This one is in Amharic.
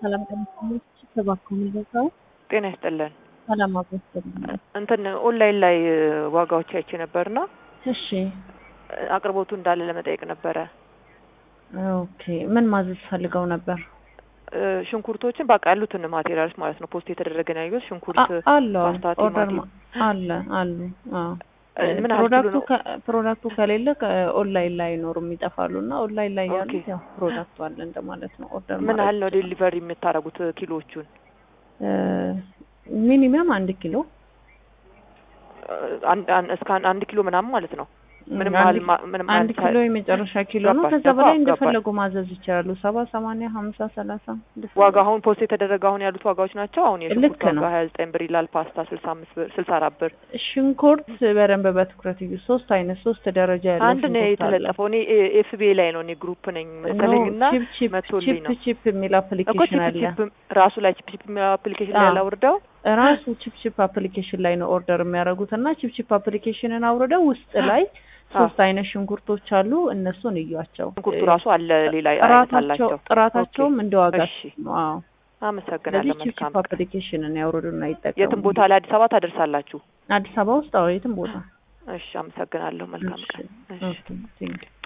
ሰላም ቀንሰች ተባከሙ ገዛው ጤና ይስጥልን። ሰላም አብሮት እንትን ኦንላይን ላይ ዋጋዎች አይቼ ነበርና እሺ አቅርቦቱ እንዳለ ለመጠየቅ ነበረ። ኦኬ ምን ማዘዝ ፈልገው ነበር? ሽንኩርቶችን በቃ ያሉትን ማቴሪያልስ ማለት ነው። ፖስት የተደረገ ነው ያየሁት። ሽንኩርት፣ አለ ፓስታ፣ ኦርደር ቲማቲም ማ- አለ አሉ። አዎ ምን ያህል ኪሎ ፕሮዳክቱ ነው? ከ- ፕሮዳክቱ ከሌለ ኦንላይን ላይ አይኖሩም ይጠፋሉ። እና ኦንላይን ላይ ኦኬ። ያሉት ያው ፕሮዳክቱ አለ እንደማለት ነው። ኦርደር ምን ያህል ነው ዴሊቨሪ የምታደርጉት ኪሎዎቹን? ሚኒመም አንድ ኪሎ አንድ አንድ- እስከ አንድ- አንድ ኪሎ ምናምን ማለት ነው። ምንም አንድ ያህል ማ- ምንም አንድ ያህል ኪሎ የመጨረሻ ኪሎ ነው። ገባሽ፣ ከዛ ገባ- በላይ ገባሽ። እንደፈለጉ ማዘዝ ይችላሉ። ሰባ ሰማንያ ሀምሳ ሰላሳ እንደፈለጉ። ዋጋ አሁን ፖስት የተደረገ አሁን ያሉት ዋጋዎች ናቸው። አሁን የሽንኩርት ልክ ዋጋ ነው። ሀያ ዘጠኝ ብር ይላል። ፓስታ ስልሳ አምስት ብር ስልሳ አራት ብር ሽንኩርት በደንብ በትኩረት እዩ። ሶስት አይነት ሶስት ደረጃ ያለው አንድ ነው ሽንኩርት አለ። የተለጠፈው። እኔ ኤፍቢኤ ላይ ነው እኔ ግሩፕ ነኝ መሰለኝ እና ቺፕ ቺፕ መቶልኝ ቺፕ ነው ቺፕ የሚል እኮ አፕሊኬሽን ቺፕ አለ። ቺፕ ራሱ ላይ ቺፕ ቺፕ አፕሊኬሽን ላይ አዎ። ላውርደው ራሱ ቺፕ ቺፕ አፕሊኬሽን ላይ ነው ኦርደር የሚያደርጉት እና ቺፕ ቺፕ አፕሊኬሽንን አውርደው ውስጥ ላይ ሶስት አይነት ሽንኩርቶች አሉ። እነሱን እዩዋቸው። ሽንኩርቱ ራሱ አለ ሌላ አይነት ጥራታቸው አላቸው። ጥራታቸውም እንደ ዋጋ እሺ። ነው። አዎ አመሰግናለሁ። ስለዚህ ቺፕ መልካም ቺፕ አፕሊኬሽንን ያውርዱና ይጠቀሙ። የትም ቦታ ላይ አዲስ አበባ ታደርሳላችሁ? አዲስ አበባ ውስጥ አዎ የትም ቦታ እሺ፣ አመሰግናለሁ። መልካም ቀን። እሺ። ኦኬ ቴንክ